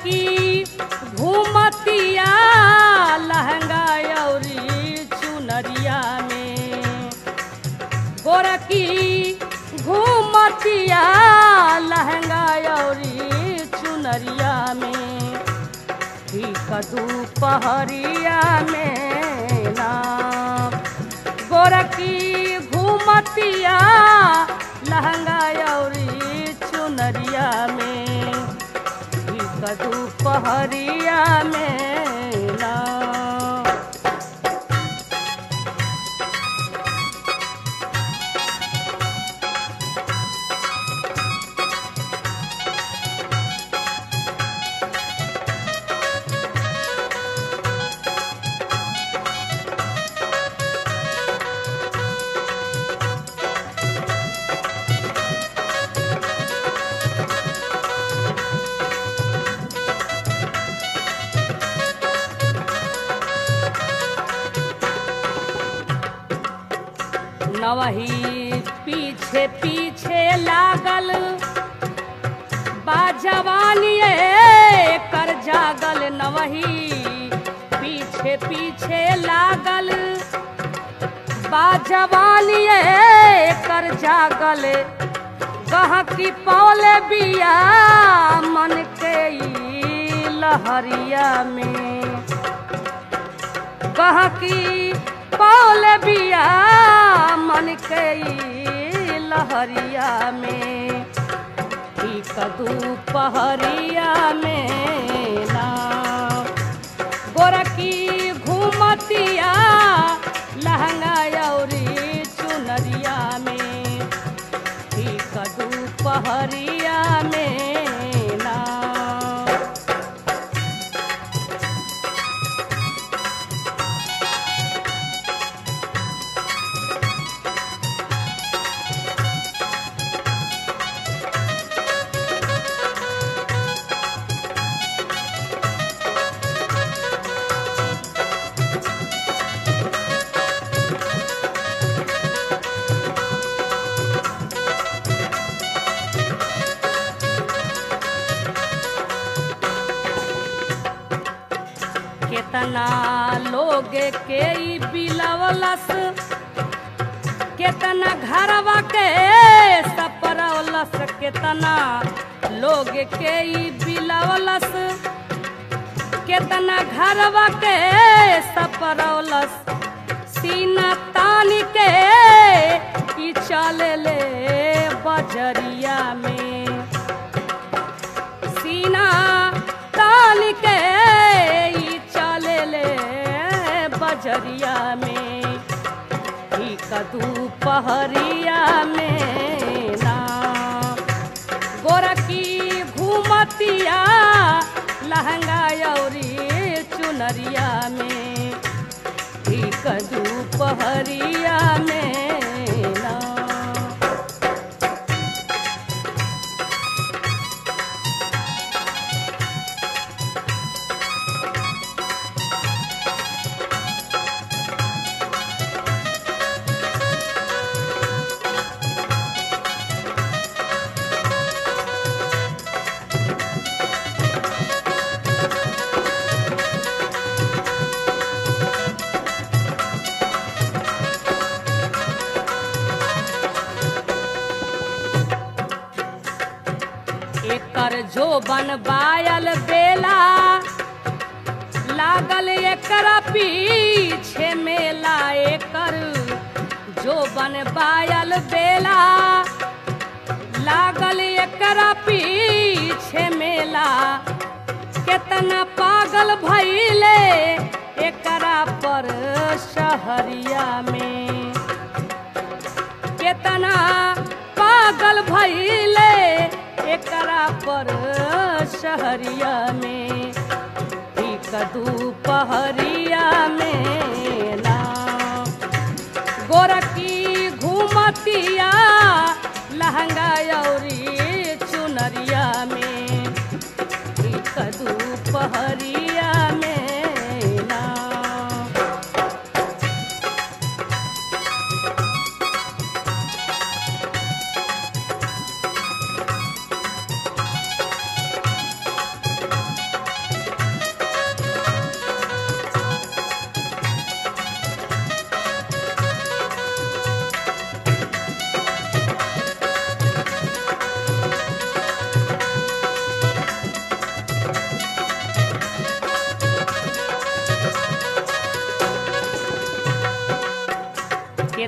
गोरकी घूमतिया लहंगा औरी चुनरिया में गोरकी घूमतिया लहंगा औरी चुनरिया में ठीक दोपहरिया में ना गोरकी घूमतिया लहंगा औरी चुनरिया में ठीक दोपहरिया में ना नवही पीछे पीछे लागल बा जवानिए कर जागल नवही पीछे पीछे लागल बा जवानिए कर जागल गहकी पौले बिया मन के ई लहरिया में गहकी पौल बिया मन के ई लहरिया में ठीक दोपहरिया में ना गोरकी घूमतिया लहंगा औरी चुनरिया में ठीक दोपहरिया में ना केतना लोग के ई बिलवलस केतना घरवा के सपरवलस केतना लोग के ई बिलवलस केतना घरवा के सपरवलस सीना तान के ई चले ले बजरिया में सीना तान के ई चले ले बजरिया में ठीक दोपहरिया में ना गोरकी घूमतिया लहंगा औरी चुनरिया में ठीक दोपहरिया में ना एकर जो बन बायल बेला लागल एकरा पीछे मेला एकर जो बन बायल बेला लागल एकरा पीछे मेला केतना पागल भइले एकरा पर शहरिया में केतना पागल भइले एकरा पर शहरिया में ठीक दोपहरिया में ना गोरकी घूमतिया लहंगा औरी चुनरिया में ठीक दोपहरिया में ना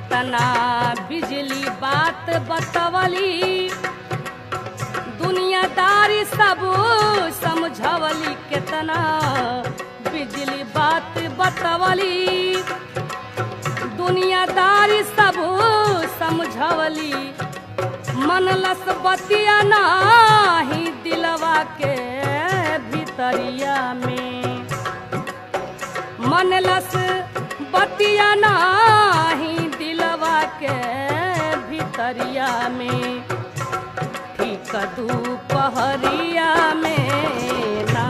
केतना बिजली बात बतवली दुनियादारी सब समझवली केतना बिजली बात बतवली दुनियादारी सब समझवली मनलस बतिया नाही दिलवा के भितरिया में मनलस बतिया नाही दिलवा के भितरिया में ठीक दुपहरिया में ना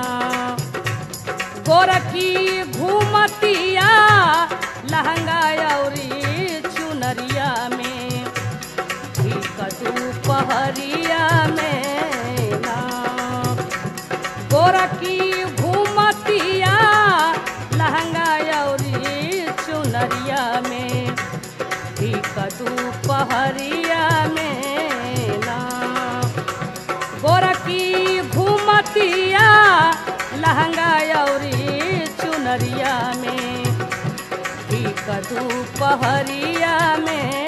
गोरखी घूमतिया लहंगा औरी चुनरिया में ठीक दुपहरिया में ना गोरखी घूमतिया लहंगा औरी चुनरिया में ठीक दुपहरिया में ना गोरखी घूमतिया लहंगा औरी चुनरिया में ठीक दुपहरिया में